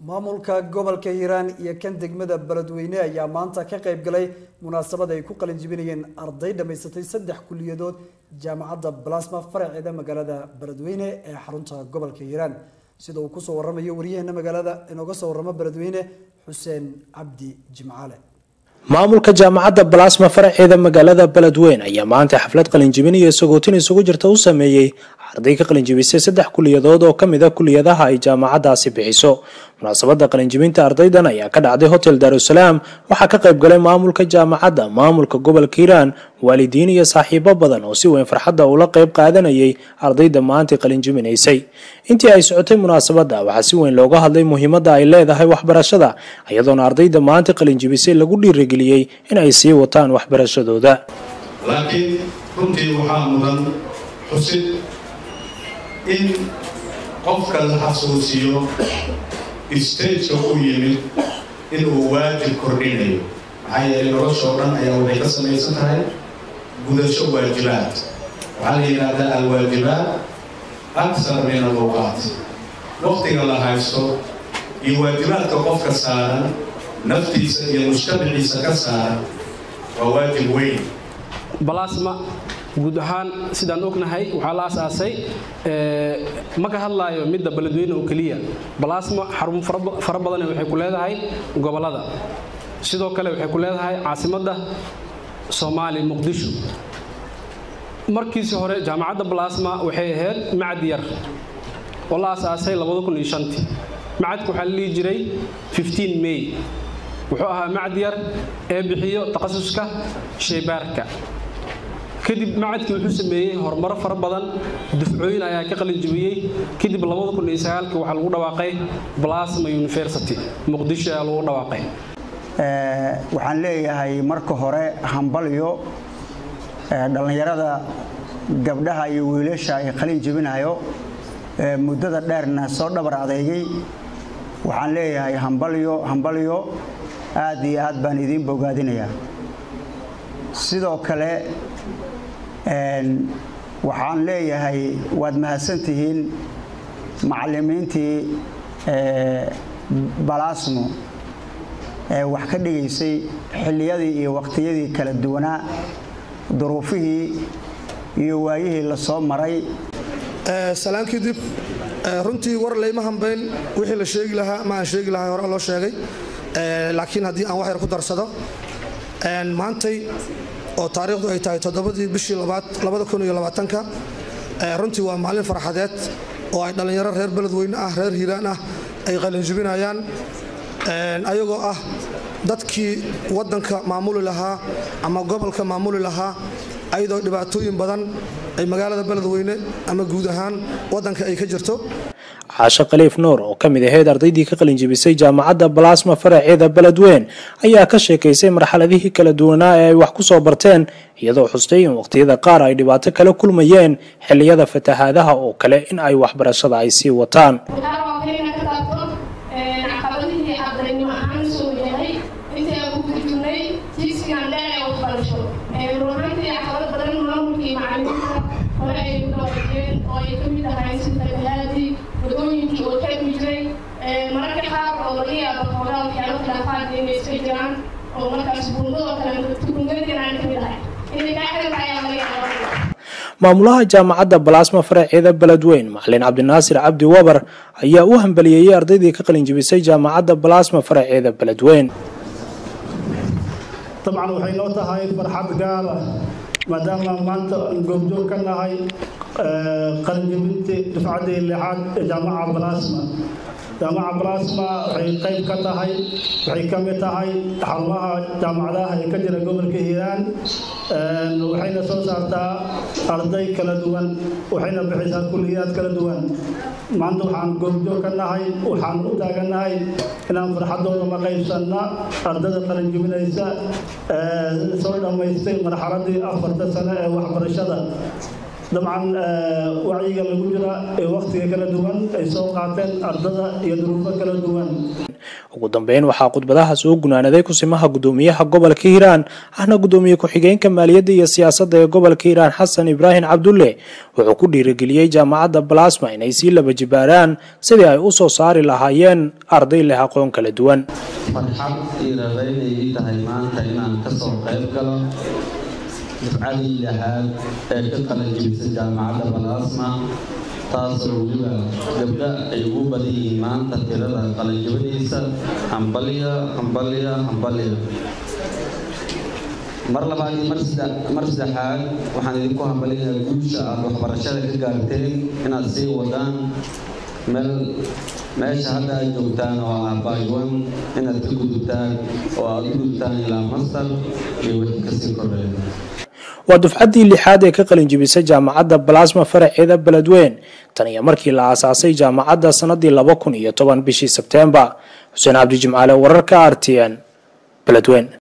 maamulka gobolka hiiraan iyo kan degmada beledweyne ayaa maanta ka qayb galay munaasabad ay ku qalin jibinayeen arday dhammaysatay saddex kuliyadood jaamacadda balasma faraceeda magaalada beledweyne ee xarunta gobolka hiiraan sida uu kusoo waramayo waryaheena magaalada inooga soo waramo beledweyne xuseen cabdi jimcaale maamulka jaamacadda balasma faraceeda magaalada beledweyne ayaa maanta xaflad qalinjibin iyo sagootin isugu jirta u sameeyey arday ka qalinjibisay saddex kuliyadood oo kamid a kuliyadaha ay jaamacadaasi bixiso munaasabada qalinjibinta ardaydan ayaa ka dhacday hotel daarusalaam waxaa ka qayb galay maamulka jaamacadda maamulka gobolka hiiraan waalidiin iyo saaxiibo badan oo si weyn farxadda ula qayb qaadanayay ardayda maantay qalinjibinaysay intii ay socotay munaasabadda waxaa si weyn looga hadlay muhiimadda ay leedahay waxbarashada iyadoona ardayda maanta qalinjibisay lagu dhiirigeliyey in ay sii wataan waxbarashadooda laakiin runtii waxaa mudan xusid in qofka la xasuusiyo stageka u yimid inuu waajib kordhinayo maxaa yeelay noloshoo dhan ayaa waxay ka samaysan tahay gudasho waajibaad waxaa la yidhaahdaa alwaajibaat aksar min alawqaat waqtiga la haysto iyo waajibaadka qofka saaran naftiisa iyo mujtamaciisa ka saaran waa waajib weyn balasma guud ahaan sidaan ognahay waxaa la asaasay ma ka hadlaayo midda beledweyne oo keliya balasma xarumo fara badan waxay ku leedahay gobolada sidoo kale waxay ku leedahay caasimadda soomaaliya muqdisho markiisi hore jaamacadda balasma waxay ahayd macad yar oo la asaasay macadka waxaa la dhihi jiray may wuxuu ahaa macad yar ee bixiyo takhasuska shaybaarka kadib macadkii wuxuu sameeyey horumaro fara badan dufcooyin ayaa ka qalinjibiyey kadib waxaa lagu dhawaaqay balasma university muqdisho ayaa lagu dhawaaqay waxaan leeyahay marka hore hambalyo dhallinyarada gabdhaha iyo wiilasha ay qalin jebinayo muddada dheerna soo dhabar adeegay waxaan leeyahay hambalyo hambalyo aad iyo aad baan idiin bogaadinayaa sidoo kale waxaan leeyahay waad mahadsantihiin macallimiintii balasmo ee wax ka dhigaysay xilliyadii iyo waqtiyadii kala duwanaa duruufihii iyo waayihii la soo maray salaan kadib runtii war layma hambayn wixii la sheegi lahaa ma aan sheegi lahaa hore loo sheegay laakiin haddii aan wax yar ku darsado maantay oo taariikhdu ay tahay toddobadii bishii labada runtii waa maalin farxadeed oo ay dhallinyaro reer beledweyne ah reer hiiraan ah ay qalinjibinayaan ayagoo ah dadkii waddanka maamuli lahaa ama gobolka maamuli lahaa ayadoo dhibaatooyin badan ay magaalada beledweyne ama guud ahaan waddanka ay ka jirto caasho khaliif nuur oo ka mid ahayd ardaydii ka qalinjibisay jaamacadda balasma faraceeda beledweyn ayaa ka sheekaysay marxaladihii kala duwanaa ee ay wax ku soo barteen iyadoo xustay in waqtiyada qaar ay dhibaato kala kulmayeen xilliyada fatahaadaha oo kale in ay waxbarashada ay sii wataan mararka qaar oo laga yaabo hoogaa waxyaalo khilaafaadka inay iska jiraan oo markaas buundadoo kale tukungadinaan kamid ahay inay kaa xiran tahay ayaa laga yaaba maamulaha jaamacadda balasma faraceeda beledweyn macalin cabdinaasir cabdi wabar ayaa u hambaliyeeyey ardaydii ka qalinjibisay jaamacadda balasma faraceeda beledweyn dabcan waxay noo tahay farxad gaara maadaama maanta goobjoog ka nahay qalinjibintii dufcaddii lixaad ee jaamaca balasma jaamaca balasma waxay qayb ka tahay waxay ka mid tahay xarumaha jaamacadaha ee ka jira gobolka hiiraan waxayna soo saartaa arday kala duwan waxayna bixisaa kulliyaad kala duwan maanta waxaan goobjoog ka nahay waxaan u taagannahay inaan farxaddooda ma qaybsanna ardada qalinjibinaysa soo dhammaystay marxaladii afarta sano ee waxbarashada dabcan wacyiga lagu jira ee wakhtiga kala duwan ay soo qaateen ardada iyo duruufo kala duwan ugu dambeyn waxaa khudbadaha soo gunaanaday kusimaha gudoomiyaha gobolka hiiraan ahna gudoomiye ku-xigeenka maaliyadda iyo siyaasadda ee gobolka hiiraan xasan ibraahim cabdulle wuxuu ku dhiirigeliyey jaamacadda balasma inay sii laba jibaaraan sidii ay u soo saari lahaayeen arday leh aqoon kala duwan farxad iyo rabaynay ii tahay maanta inaan ka soo qayb galo dufcadii lahaad ee ka qalanjibisa jaamacadda balasma taasoo weliba gabdha ay ugu badan yihiin maanta tirada qalanjibadiisa hambalya hambalya hambalya mar labaad iyo mar saddexaad waxaan idinku hambalinayaa guusha aada waxbarashada ka gaarteen inaad sii wadaan meel meesha hadda aad joogtaan oo ah baywan inaad ka gudubtaan oo aada u gudubtaan ilaa master iyo wixii kasii koreeya waa dufcaddii lixaad ee ka qalinjibisay jaamacadda balasma faraceeda beledweyn tan iyo markii la aasaasay jaamacadda sanadii laba kun iyo toban bishii sebteembar xuseen cabdi jimcaale wararka r t n beledweyn